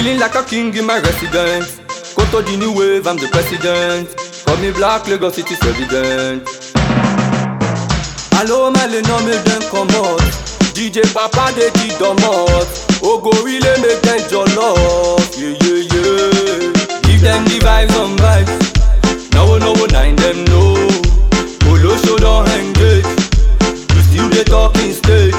Feeling like a king in my residence. Koto the new wave, I'm the president. Call me Black Lagos City President. Allo mele no make them comot. DJ Papa dey di domot. Ogorile make them jollof. Yeah yeah yeah. Give them the vibes on vibes. No no nine them know. Olosho don engage. You still dey talking stage.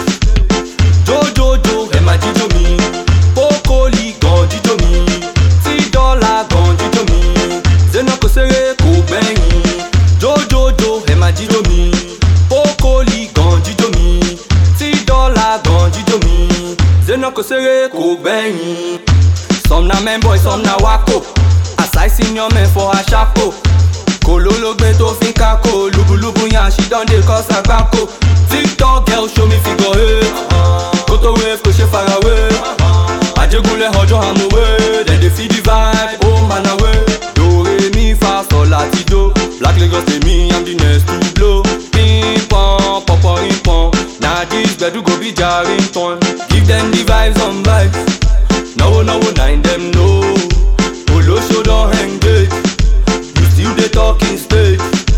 Jojojo ẹ máa jíjó mi. Pókólì gan jíjó mi. Tí dọ́là gan jíjó mi. Zena kò ṣeré kò gbẹ̀yìn. Jojojo ẹ máa jíjó mi. Pókólì gan jíjó mi. Tí dọ́là gan jíjó mi. Zena kò ṣeré kò gbẹ̀yìn. Some na men boy, some na wako. Aside senior men for Ashapo. Kolologbe tó fi ń kákò. Lubulubu yan she don dey cause àgbákò. TikTok girl show me figure eight. Koto wave kò ṣe farawé. Àjẹgúnlẹ̀ ọjọ́ àmúwé. Dem dey feel the vibe, ó man away. Dore mi fa sọ láti do. Black Lagos tèmi, I'm the next to blow. Ping-pong, pọ̀pọ̀-ring-pong. Na dis gbedu go be jarring turn. Give them the vibes on vibes. Náwó náwó nine dem know. Olóṣó don engage. You still dey talking stage.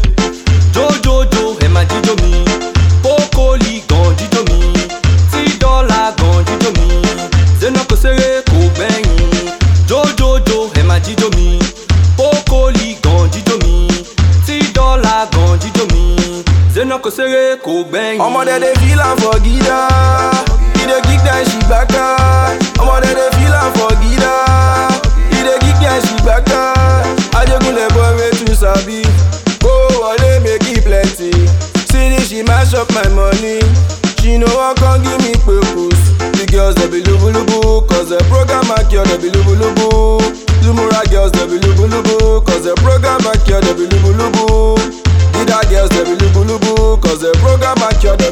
Jojojo ẹ máa jíjó mi. Pókólì gan jíjó mi. Tí dọ́là gan jíjó mi. Zena kò ṣeré kò gbẹ̀yìn. Jojojo ẹ máa jíjó mi. Pókólì gan jíjó mi. Tí dọ́là gan jíjó mi. Zena kò ṣeré kò gbẹ̀yìn. Ọmọdé dey feel am for gida. E dey kick dem she gbaka. Ọmọdé dey feel am for gida. E dey kick dem she gbaka. Ajegunle boy wey too sabi. Kó wọlé make e plenty. See this she mash up my money. She no wan come give me purpose. The girls dey be lubulubu cause the program akio dey be lubulubu. Lumura girls dey be lubulubu cause the program akio dey be lubulubu. Dida girls dey be lubulubu cause the program akio dey